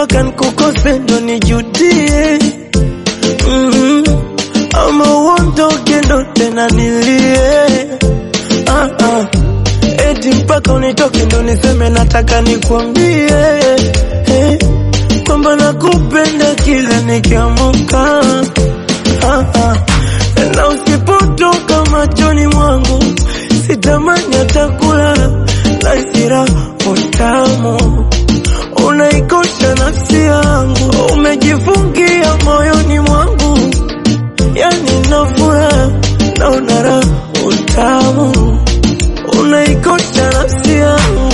mpaka nikukose ndo nijudie mm ama uondoke ndo tena nilie ah, ah. eti mpaka unitoke ndo niseme nataka nikwambie eh, kwamba nakupenda kila nikiamuka ah, ah. na usipotoka machoni mwangu sitamani hata kulala na isira utamu unaikosha nafsi yangu umejifungia moyoni mwangu yani nafura na unara utamu unaikosha nafsi yangu